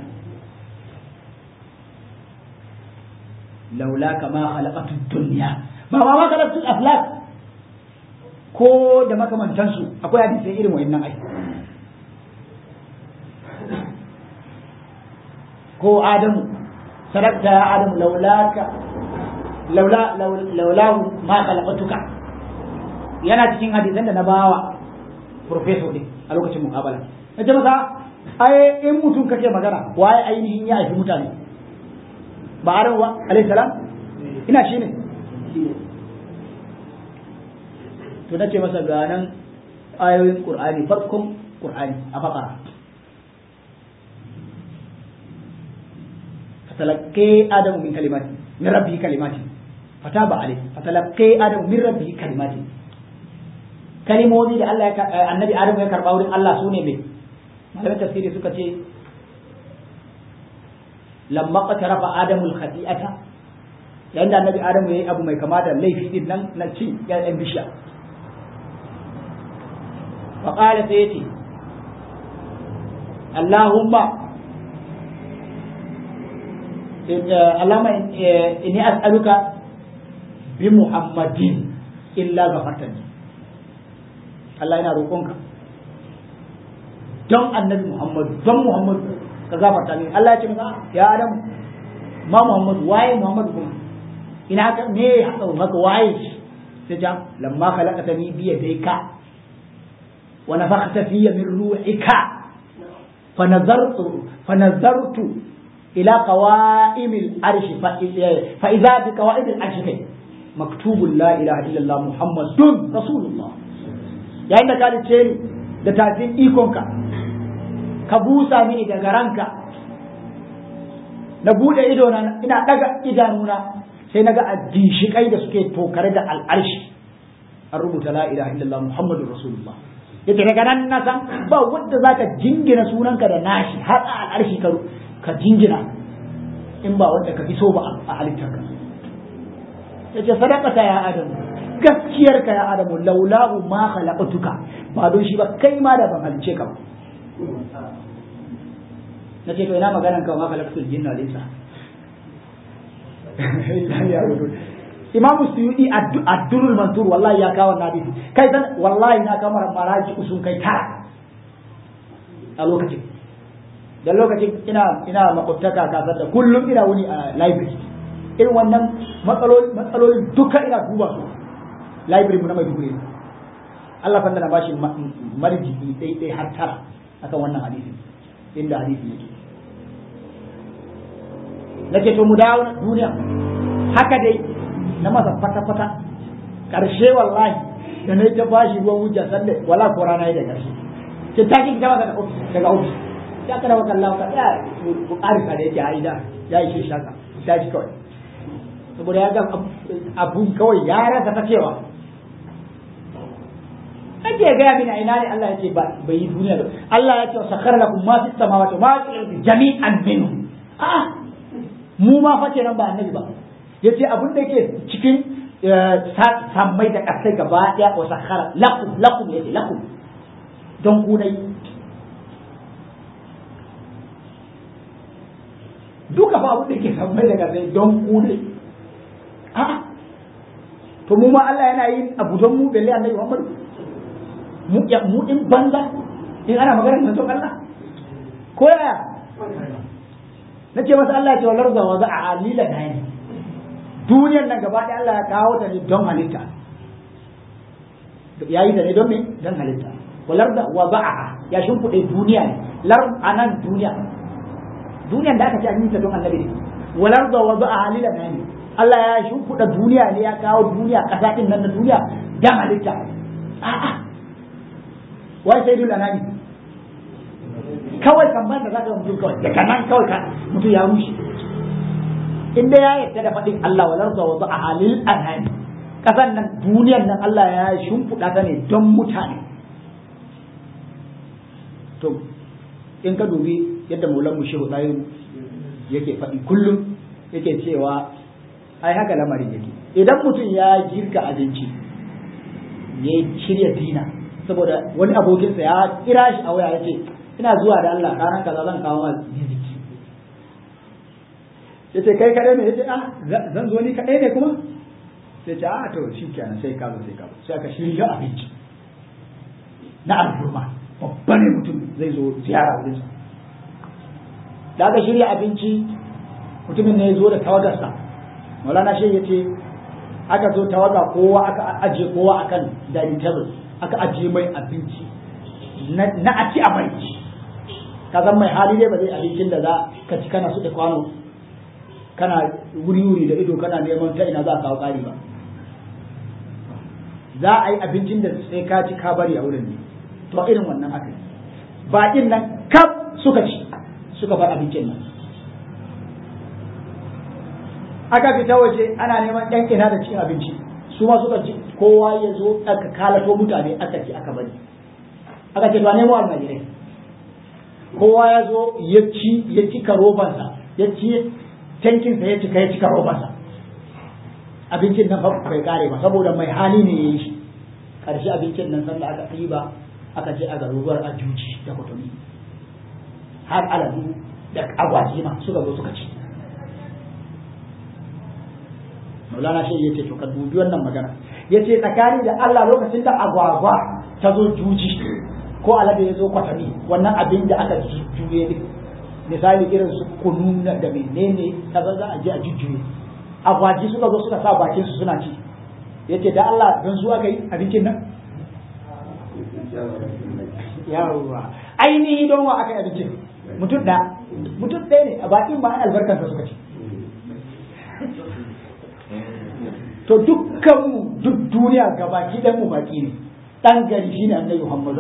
laula kama khalaqatu dunya ba ma khalaqatu aflak ko da makamantansu akwai hadisi irin wa'annan ai ko adamu sadaqta ya adamu laulaka laula laulahu ma khalaqatuka yana cikin hadisan da na bawa professor din a lokacin muqabala nace masa ai in mutum kake magana waye ainihin ya haifi mutane ba adamu ba alayhi salam ina shi ne to nace masa ga nan ayoyin qur'ani farkon qur'ani a bakara فتلقي آدم من كلمات من ربه كلمات فتاب عليه فتلقي آدم من ربه كلمات kalimomi da Allah annabi Adamu ya karba wurin Allah sune me malamin tafsiri suka ce lamma qatarafa Adamu al-khati'ata yayin da annabi Adamu yayi abu mai kama da laifi din nan na cin ƴaƴan bishiya fa qala sai yace Allahumma Allahumma inni as'aluka bi Muhammadin illa ghafartani Allah yana roƙonka don annabi Muhammad don Muhammad ka gafarta ni Allah ya ce masa ya Adam ma Muhammad waye Muhammad kuma ina haka me haka haka waye shi sai ja lamma khalaqtani bi yadayka wa nafakhta fiyya min ruhika fa nazartu fa nazartu ila qawa'imil arshi fa idza bi qawa'imil arshi kai maktubun la ilaha illallah muhammadun rasulullah yayin da ka lice ni da tafin ikonka ka busa mini daga ranka na bude ido na ina daga idanuna sai naga addishikai da suke tokare da al'arshi an rubuta la ilaha illallah muhammadur rasulullah yace daga nan na san ba wanda zaka jingina sunanka da nashi har a al'arshi ka ka jingina in ba wanda ka iso ba a halittarka yace sadaqata ya adamu gaskiyarka ya adamu laulahu ma khalaqtuka ba don shi ba kai ma da ban halice ka ba nace to ina maganan ka ma khalaqtul jinna laysa imamu suyudi ad-durrul mansur wallahi ya kawo na hadisi kai dan wallahi na kamar maraji usun kai tara a lokacin da lokacin ina ina makwabtaka kasar da kullum ina wuni a library irin wannan matsaloli duka ina duba su library mu na Maiduguri Allah fanda na bashi marjiki dai dai har tara akan wannan hadisi inda hadisi yake nake to mu dawo duniya haka dai na masa fata fata karshe wallahi da na ta bashi ruwan hujja sanda wala ko rana da karshe ce ta ki gaba daga office daga office ya kada wa kallahu ka ya ku arfa da yake aida ya yi shi shaka ta ji kawai saboda ya ga abun kawai ya rasa ta cewa ake gaya mini a ina ne Allah ya ce bai yi duniya ba Allah ya ce sakhara lakum ma fis samawati ma fil ardi jami'an minhu a mu ma fa kenan ba annabi ba yace abin da yake cikin sammai da kasai gaba daya wa sakhara lakum lakum yace lakum don ku dai duka fa abin da yake sammai da kasai don ku dai a'a to mu ma Allah yana yin abu don mu balle annabi Muhammad mu ya mu din banza in ana magana manzon Allah ko yaya nace masa Allah ya ce walar za waza a alila da ne duniyar nan gaba ɗaya Allah ya kawo ta ne don halitta yayi ta ne don me don halitta walar da waza'a ya shimfiɗe duniya ne lar anan duniya duniyar da aka ce an yi ta don annabi ne walar da waza'a alila da ne Allah ya shimfiɗa duniya ne ya kawo duniya ƙasa ɗin nan na duniya don halitta a'a wai sai dole anani kawai kan ban da za ka mutum kawai daga nan kawai ka mutum ya rushe in dai ya yarda da faɗin Allah walar da wasu a halil anani ƙasan nan duniyar nan Allah ya shimfiɗa ta ne don mutane to in ka dubi yadda maulan mu shehu ɗayin yake faɗi kullum yake cewa ai haka lamarin yake idan mutum ya girka abinci ya shirya dina saboda wani abokinsa ya kira shi a waya ya ce ina zuwa da Allah ranar kaza zan kawo ma ziziki ya ce kai kaɗai ne ya ce ah zan zo ni kaɗai ne kuma sai ce ah to shi kenan sai ka zo sai ka zo sai aka shirya abinci na al'umma babba ne mutum zai zo ziyara wurinsa da aka shirya abinci mutumin ne ya zo da tawagarsa maulana shi ya ce aka zo tawaga kowa aka ajiye kowa akan dining table aka ajiye mai abinci na a ci a mai ka zan mai hali ne ba zai abincin da za ka ci kana suɗe kwano kana wuri-wuri da ido kana neman ta ina za a kawo ƙari ba za a yi abincin da sai ka ci ka bari a wurin ne to irin wannan aka yi baƙin nan kaf suka ci suka bar abincin nan aka fita waje ana neman ɗan ina da cin abinci su ma suka ci kowa ya zo aka kalato mutane aka ci aka bari aka ce to nemo almajirai kowa ya zo ya ci ya cika robansa ya ci tankinsa ya cika ya cika robansa abincin nan bai kare ba saboda mai hali ne ya yi shi karshe abincin nan sanda aka ɗiba aka je a garuruwar ajuji da kutumi har aladu da agwaji ma suka zo suka ci maulana shi ya ce to ka dubi wannan magana ya ce tsakani da Allah lokacin da agwagwa ta zo juji ko alade ya zo kwatami wannan abin da aka juye ne misali irin su kunu da menene kaza za a je a jujjuye agwaji suka zo suka sa bakin su suna ci ya ce da Allah don zuwa ka yi abincin nan yawwa ainihi don wa aka yi abincin mutum da mutum ɗaya ne a bakin ba albarkansa suka ci to dukkanmu duk duniya ga baki ɗan mu baki ne ɗan gari shine annabi Muhammad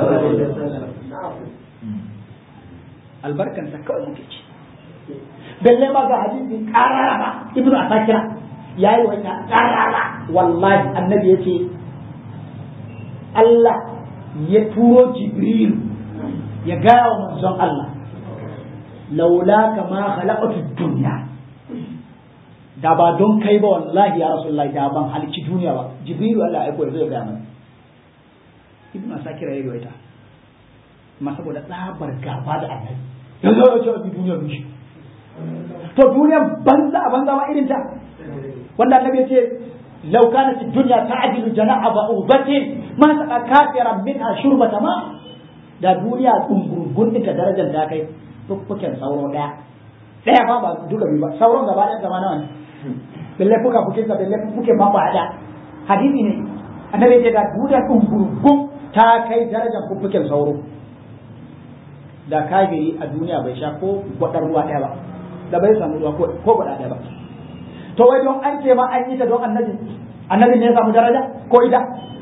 albarkansa kawai muke ci balle ma ga hadisi karara ba ibnu asakira yayi wannan karara wallahi annabi yace Allah ya turo jibril ya gaya wa manzon Allah laula kama khalaqatu dunya da ba don kai ba wallahi ya rasulullahi da ban halicci duniya ba jibrilu Allah ya aiko zai gaya mana ibnu asakira yayi waita amma saboda tsabar gaba da annabi yanzu ya ce a duniya bishi to duniya banza a banza ma irin ta wanda annabi ya ce law kanat ad-dunya ta'dilu jana'a ba'udatin ma saqa kafiran minha shurbata ma da duniya dungurgun ita darajar da kai fuffuken sauro daya daya fa ba duka biyu ba sauron gaba ɗaya gaba nawa ne belle fuka fukin sa belle fuke ma ba da hadisi ne annabi ya ce da duniya dungurgun ta kai darajar fuffuken sauro da kagiri a duniya bai sha ko gwadar ruwa ɗaya ba da bai samu ruwa ko gwada ɗaya ba to wai don an ce ma an yi ta don annabi annabi ne ya samu daraja ko ita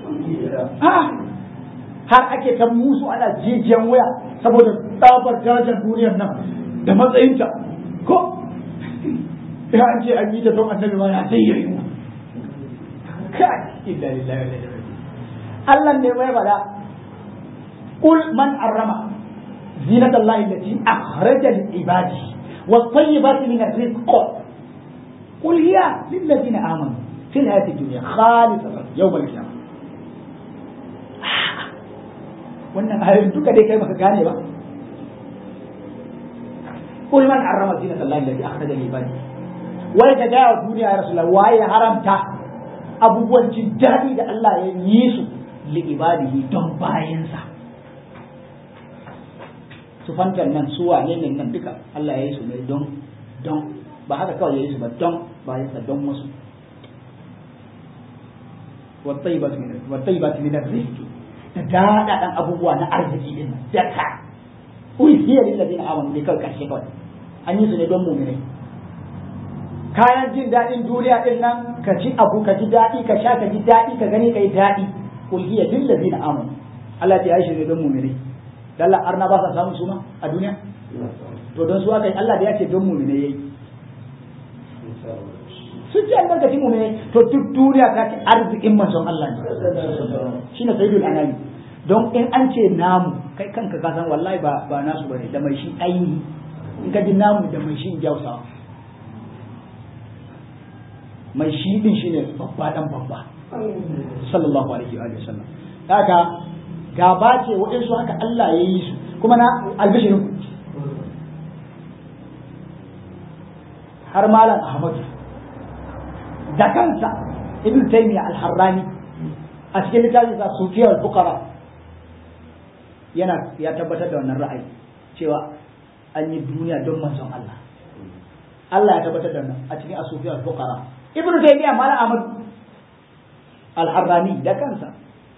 har ake ta musu ana jijiyan wuya saboda tsabar darajar duniyar nan da matsayinta ko ya an ce an yi ta don annabi ma ya sai yayi kai illa lillahi wa inna Allah ne mai bada kul man arrama زينة الله التي أخرج لعباده والطيبات من الرزق قل هي للذين آمنوا في الحياة الدنيا خالصة يوم القيامة wannan ayoyin duka dai kai maka gane ba kul man harrama zinata Allah allati akhraja li ibadi wai ka ga duniya ya rasulullah wai ya haramta abubuwan jin daɗi da Allah ya yi su li ibadihi don bayansa su fantar nan su wane ne nan duka Allah ya yi su ne don don ba haka kawai ya yi su ba don bayan sa don wasu wattaibat min rizqi da daɗaɗan abubuwa na arziki din nan daka ui hiya lil ladina amanu ne kawai karshe kawai an yi su ne don mu'minai kayan jin daɗin duniya din nan ka ci abu ka ji daɗi ka sha ka ji daɗi ka gani ka yi daɗi ul hiya lil ladina amanu Allah ya yi shi ne don mu'minai Allah arna ba sa samun suma a duniya to don su aka yi Allah da ya ce don mu ne yayi sun ce albarkaci mu ne to duk duniya ta ce arzikin manzon Allah ne shine sayyidul anami don in an ce namu kai kanka ka san wallahi ba ba nasu bane da mai shi ainihi in ka ji namu da mai shi jausawa mai shi din shine babba dan babba sallallahu alaihi wa sallam haka gaba ce waɗansu haka Allah ya yi su kuma na albishirin har malam Ahmadu da kansa ibn taymiya al-harrani a cikin littafin sa sufiyar fuqara yana ya tabbatar da wannan ra'ayi cewa an yi duniya don manzon Allah Allah ya tabbatar da wannan a cikin asufiyar fuqara ibn taymiya malam ahmad al-harrani da kansa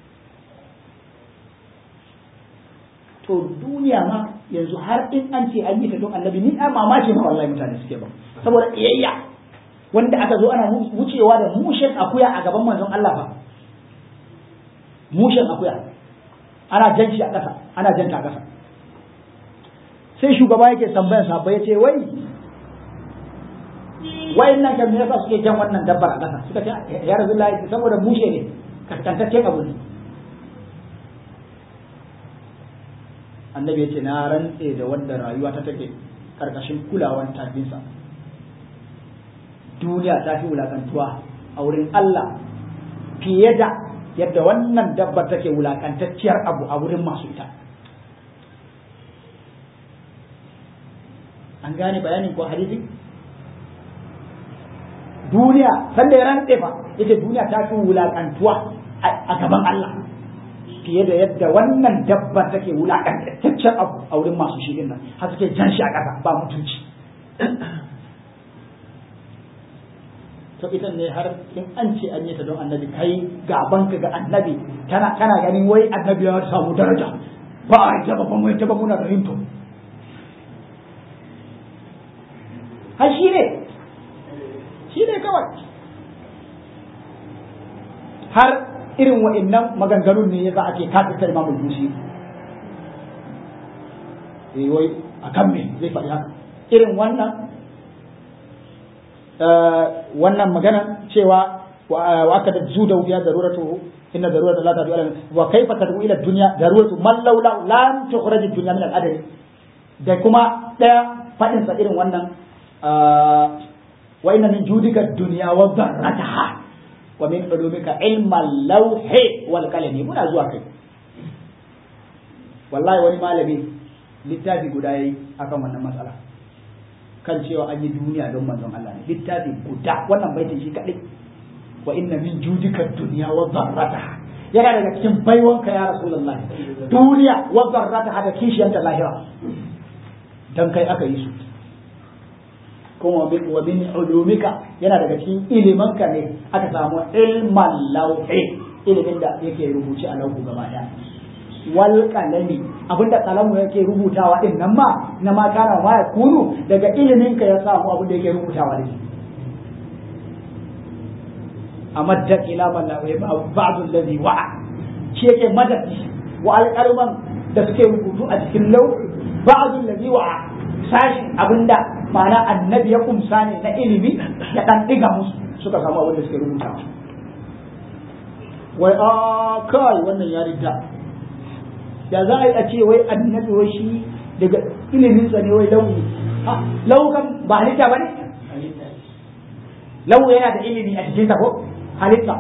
to duniya ma yanzu har in an ce an yi ta don annabi ni a mamaki ma wallahi mutane suke ba saboda iyayya wanda aka zo ana wucewa da mushen akuya a gaban manzon Allah fa mushen akuya ana jan shi a ƙasa ana janta a ƙasa sai shugaba yake tambayar sa ya ce wai wayan nan kan me yasa suke jan wannan dabbar a ƙasa suka ce ya rasulullahi saboda mushe ne kaskantaccen abu ne annabi ya ce na rantse da wanda rayuwa ta take karkashin kulawar tafinsa duniya ta fi wulakantuwa a wurin Allah fiye da yadda wannan dabbar take wulakantacciyar abu a wurin masu ita an gane bayanin ko hadisi duniya sanda ya rantse fa ita duniya ta fi wulakantuwa a gaban Allah fiye da yadda wannan dabbar take wulakantaccen abu a wurin masu shi nan har suke jan shi a ƙasa ba mutunci to ita ne har in an ce an yi ta don annabi kai gaban ka ga annabi kana kana ganin wai annabi ya samu daraja ba a ta ba kuma ta ba muna da hinto har shi ne shi ne kawai har irin wa'annan maganganun ne yasa ake kafirta imamul busi eh wai akan me zai faɗi haka irin wannan wannan magana cewa wa aka da zu da wuya daruratu inna darurata la tafi alam wa kaifa tad'u ila dunya daruratu man laula lam tukhraj dunya min al-adab da kuma daya fadin sa irin wannan wa inna min judika dunya wa dharrataha wa min ulumika ilma al-lawhi wal qalami muna zuwa kai wallahi wani malami littafi guda yayi akan wannan matsala kan cewa an yi duniya don manzon Allah ne littafi guda wannan baitin shi kadai wa inna min judika dunya wa dharrataha yana daga cikin baiwanka ya rasulullah duniya wa dharrataha da kishiyanta lahira dan kai aka yi su kuma wa min ulumika yana daga cikin ilimanka ne aka samu ilman lauhi ilimin da yake rubuce a lauhu gaba daya wal qalami abinda kalamu yake rubutawa din nan ma na ma kana ma ya kunu daga ilimin ka ya samu abin da yake rubutawa da shi amadda ila man la ba'd alladhi wa'a shi yake madadi wa alqalman da suke rubutu a cikin lau ba'd alladhi wa'a sashin abinda ma'ana annabi ya kumsa ne na ilimi ya dan diga musu suka samu abin da suke rubutawa wai a kai wannan ya rida ya za a yi a ce wai annabi wai shi daga iliminsa ne wai launi lau kan ba halitta ba ne lau yana da ilimi a cikin ko halitta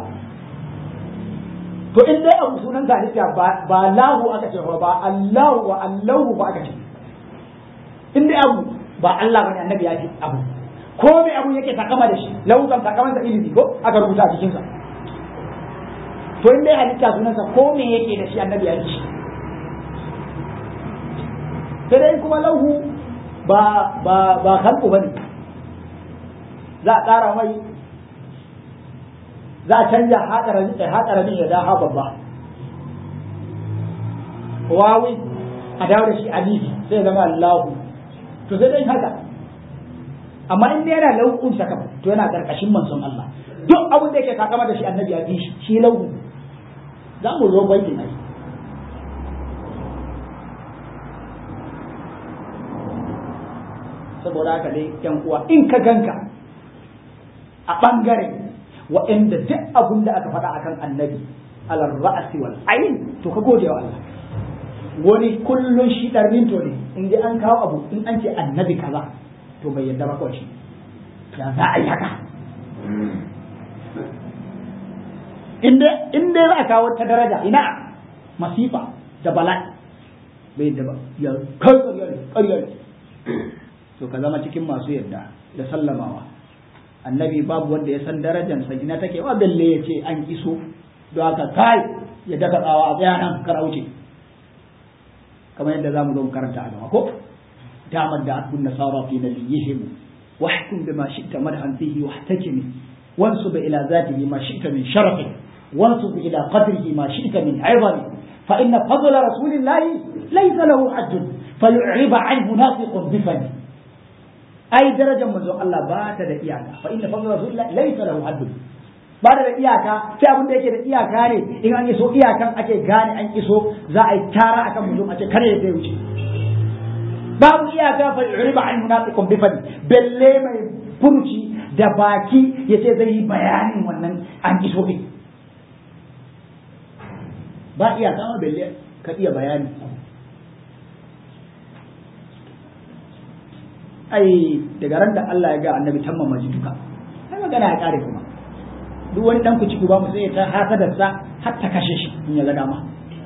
to in dai abu sunan ka halitta ba lahu aka ce ba allahu wa allahu ba aka ce in dai abu ba Allah bane annabi ya ce abu ko me abu yake takama da shi lau kan takamansa ilimi ko aka rubuta a cikinsa to in dai halitta sunansa ko me yake da shi annabi ya ce sai dai kuma lauhu ba ba ba halku bane za a ƙara mai za a canja haƙaramin ya daha babba wawi a dawo da shi alifi sai ya zama allahu to sai dai haka amma in dai yana lauhun saka to yana ƙarƙashin manzon Allah duk abin da yake kakama da shi annabi ya bi shi shi lauhu za mu zo baitin ai saboda haka dai yan uwa in ka ganka a ɓangare waɗanda duk abin da aka faɗa akan annabi alar ra'asi wal ayin to ka gode wa Allah wani kullun shi ɗarmin to ne in dai an kawo abu in an ce annabi kaza to bai yadda ba kawai shi ya za a yi haka inda inda za a kawo ta daraja ina masifa da bala'i bai da ba ya kai ƙarya ne to ka zama cikin masu yadda da sallamawa annabi babu wanda ya san darajansa ina take wa balle ya ce an iso don haka kai ya daga tsawa a tsaya nan kar wuce kamar yadda zamu zo karanta a gaba ko damar da akun nasara fi nabiyihim wahkum bima shi'ta madhan fihi wahtakimi wansub ila zatihi ma shi'ta min sharafi wansub ila qadrihi ma shi'ta min 'izami fa inna fadla rasulillahi laysa lahu hadd fayu'riba 'anhu nafiqun bifani ai darajar manzon Allah ba ta da iyaka fa inna fadla rasulillahi laysa lahu hadd ba da iyaka sai abin da yake da iyaka ne in an iso iyakan ake gane an iso za a yi tara akan mutum a ce kare ya wuce babu iyaka fa yuriba an munafiqun bi fadi belle mai furuci da baki yace zai yi bayanin wannan an iso din ba iyaka ma belle ka iya bayani ai daga ran da Allah ya ga annabi tamma maji duka sai magana ya kare kuma duk wani dan kuci ba mu sai ta hasadar sa har ta kashe shi in ya ga dama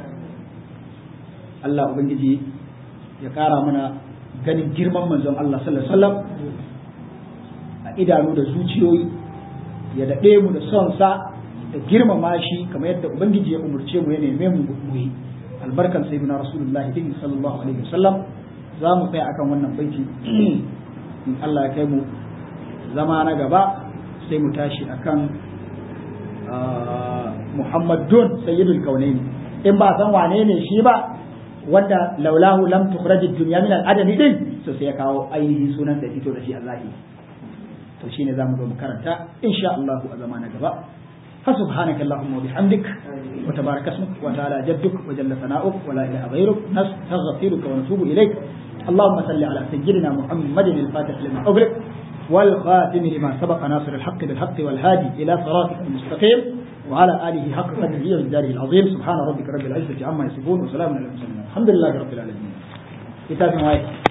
Allah ubangiji ya kara mana ganin girman manzon Allah sallallahu alaihi wasallam a idanu da zuciyoyi ya daɗe mu da son sa da girmama shi kamar yadda ubangiji ya umurce mu ya neme mu mu yi albarkan sayyidina rasulullahi din sallallahu alaihi wasallam za mu tsaya akan wannan baiti in Allah ya kai mu zama na gaba sai mu tashi akan Muhammadun sayyidul kaunaini in ba san wane ne shi ba wanda laulahu lam tukhrajid dunya min al-adami din to sai ya kawo ainihin sunan da fito da shi Allah to shine zamu zo mu karanta insha Allah a zama na gaba فسبحانك اللهم وبحمدك وتبارك اسمك وتعالى جدك وجل ثناؤك ولا اله غيرك نستغفرك ونتوب اليك اللهم صل على سيدنا محمد الفاتح لما اغلق والخاتم لما سبق ناصر الحق بالحق والهادي الى صراطك المستقيم وعلى اله حق قدره ومقداره العظيم سبحان ربك رب العزه عما يصفون وسلام على المرسلين الحمد لله رب العالمين كتاب معايا